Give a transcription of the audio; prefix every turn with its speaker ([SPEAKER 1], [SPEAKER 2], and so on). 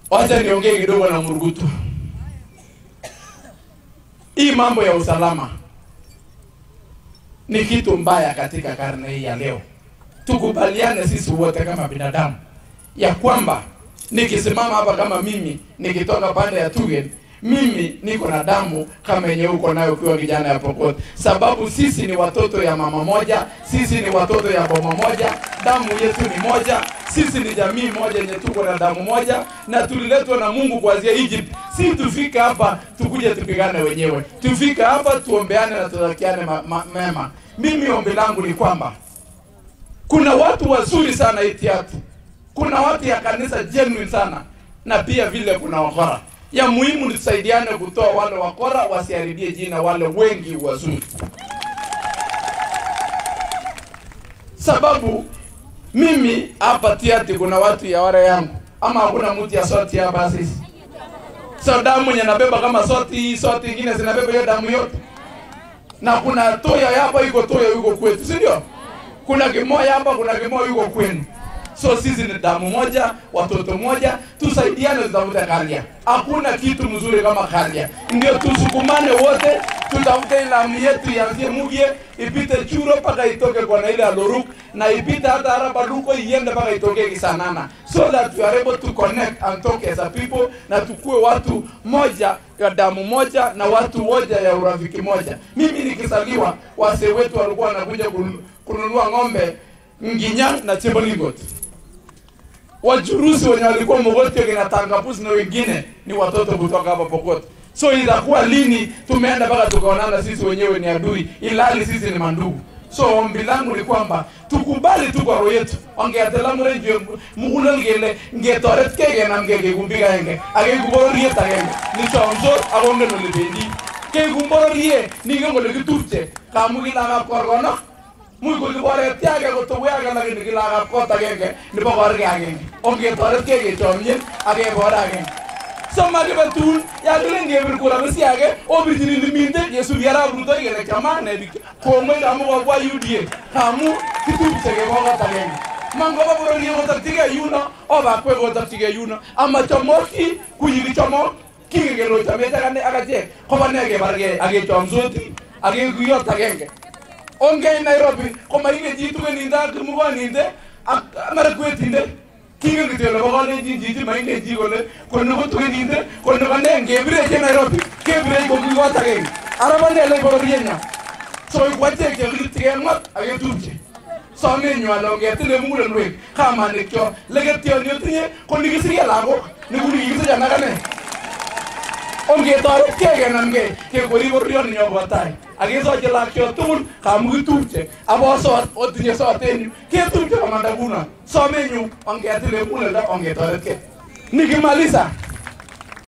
[SPEAKER 1] Wacha niongee kidogo na Murugutu. Hii mambo ya usalama ni kitu mbaya katika karne hii ya leo. Tukubaliane sisi wote kama binadamu ya kwamba nikisimama hapa kama mimi nikitoka pande ya Tugen, mimi niko na damu kama yenye uko nayo ukiwa kijana ya Pokot, sababu sisi ni watoto ya mama moja, sisi ni watoto ya boma moja, damu yetu ni moja, sisi ni jamii moja yenye tuko na damu moja, na tuliletwa na Mungu kuanzia Egypt. Si tufike hapa tukuje tupigane wenyewe, tufike hapa tuombeane na tutakiane ma, ma, mema. Mimi ombi langu ni kwamba kuna watu wazuri sana Itiatu, kuna watu ya kanisa genuine sana, na pia vile kuna wakora. Ya muhimu ni tusaidiane kutoa wale wakora wasiharibie jina wale wengi wazuri, sababu mimi hapa Tiati kuna watu ya wale yangu, ama hakuna mtu ya soti hapa sisi. So damu yenye nabeba kama soti hii, soti ingine zinabeba hiyo damu yote, na kuna toya hapa iko toya yuko kwetu, si ndio? Kuna kimoya hapa, kuna kimoya yuko kwenu. So sisi ni damu moja, watoto moja, tusaidiane, tutafute Karia. Hakuna kitu mzuri kama Karia, ndio tusukumane wote, tutafute ilamu yetu ianzie Mugie, ipite Churo mpaka itoke kwa ile Aloruk na ipite hata Araba Luko iende mpaka itoke Kisanana, so that we are able to connect and talk as a people, na tukue watu moja ya damu moja na watu moja ya urafiki moja. Mimi nikizaliwa, wazee wetu walikuwa wanakuja kun- kununua ng'ombe Nginya na Chebolingot. Wachuruzi wenye walikuwa Mogotio kina Tangapuzi na wengine ni watoto kutoka hapa Pokot. So itakuwa lini tumeenda mpaka tukaonana sisi wenyewe ni adui, ilali sisi ni mandugu. So ombi langu ni kwamba tukubali tu kwa roho yetu. Ongeatela mure mugulel gele ngetoret kege na ngege kumbiga enge. Age kubororie tagenge. Ni chonzo agonge no libendi. Ke kumbororie ni ngole kitupche. Kamugila na korgono muy ko libore tiage ko to yaga la ni la ga ko ta genge ni bo gor ga genge on ge tore ke ge to mien age bora genge so ma ge batun ya ge nge bir ko la besi age o bir ni ni minde yesu yara bru to ge le kama ne bi ko me da mo wa udie kamu kitu se ge bo ta genge mango ba bro ni mo ta tige yuno o ba ko go ta tige yuno ama chomoki ku yi chomo ki ge lo ta me ta ne aga je ko ba ne ge bar ge age chomzoti age ku yo ta genge onge Nairobi koma inge jitu ke ninda kirmugo ninde amara kwetinde kinge kitelo bogo ne ji ji ma inge ji gole kono ko tuge ninde kono ko ne ngebire ke Nairobi kebire ko ki wata ke araba ne le bogo rienya so ko te ke kitige ngot age tupje so me nyu alo nge tele mungu le nwe kama ne kyo lege tio ni tinye ko ni gisiri lago ni guri gisi jana kane onge tore kege namge ke gori borrion nyo batai age so je lakyo tugul kamu kitupche abo so otinye so tenyu ke tupche kamanda kuna so menyu onge atile mule la onge tore ke nikimaliza